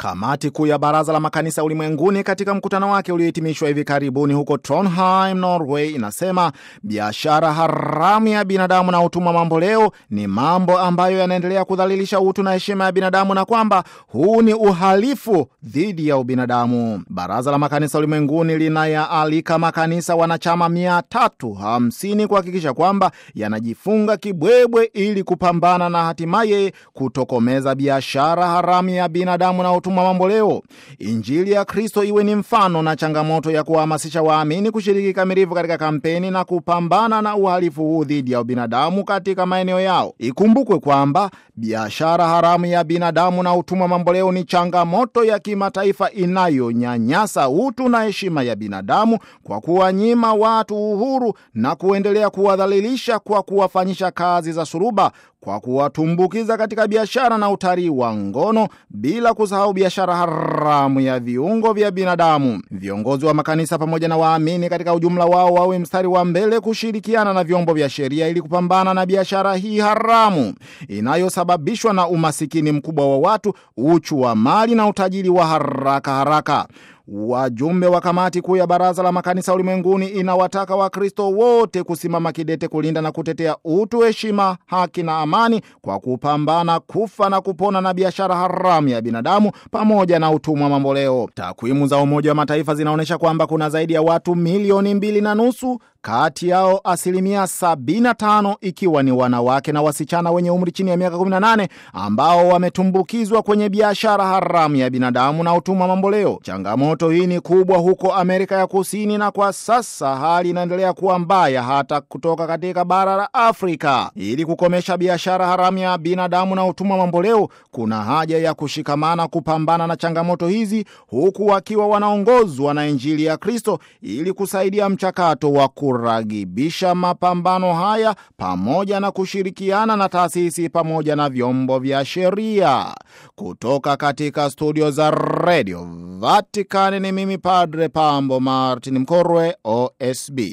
Kamati kuu ya Baraza la Makanisa Ulimwenguni katika mkutano wake uliohitimishwa hivi karibuni huko Trondheim, Norway, inasema biashara haramu ya binadamu na utumwa mamboleo ni mambo ambayo yanaendelea kudhalilisha utu na heshima ya binadamu na kwamba huu ni uhalifu dhidi ya ubinadamu. Baraza la Makanisa Ulimwenguni linayaalika makanisa wanachama 350 kuhakikisha kwamba yanajifunga kibwebwe ili kupambana na hatimaye kutokomeza biashara haramu ya binadamu na utumwa mamboleo. Injili ya Kristo iwe ni mfano na changamoto ya kuwahamasisha waamini kushiriki kikamilifu katika kampeni na kupambana na uhalifu huu dhidi ya ubinadamu katika maeneo yao. Ikumbukwe kwamba biashara haramu ya binadamu na utumwa mamboleo ni changamoto ya kimataifa inayonyanyasa utu na heshima ya binadamu kwa kuwanyima watu uhuru na kuendelea kuwadhalilisha kwa kuwafanyisha kazi za suruba kwa kuwatumbukiza katika biashara na utalii wa ngono bila kusahau biashara haramu ya viungo vya binadamu. Viongozi wa makanisa pamoja na waamini katika ujumla wao wawe mstari wa mbele kushirikiana na vyombo vya sheria ili kupambana na biashara hii haramu inayosababishwa na umasikini mkubwa wa watu, uchu wa mali na utajiri wa haraka haraka. Wajumbe wa kamati kuu ya Baraza la Makanisa Ulimwenguni inawataka Wakristo wote kusimama kidete kulinda na kutetea utu, heshima, haki na amani kwa kupambana kufa na kupona na biashara haramu ya binadamu pamoja na utumwa mamboleo. Takwimu za Umoja wa Mataifa zinaonyesha kwamba kuna zaidi ya watu milioni mbili na nusu kati yao asilimia 75 ikiwa ni wanawake na wasichana wenye umri chini ya miaka 18 ambao wametumbukizwa kwenye biashara haramu ya binadamu na utumwa mamboleo. Changamoto hii ni kubwa huko Amerika ya Kusini, na kwa sasa hali inaendelea kuwa mbaya hata kutoka katika bara la Afrika. Ili kukomesha biashara haramu ya binadamu na utumwa mamboleo, kuna haja ya kushikamana kupambana na changamoto hizi, huku wakiwa wanaongozwa na Injili ya Kristo ili kusaidia mchakato wa kuragibisha mapambano haya pamoja na kushirikiana na taasisi pamoja na vyombo vya sheria. Kutoka katika studio za redio Vatikani ni mimi Padre Pambo Martin Mkorwe, OSB.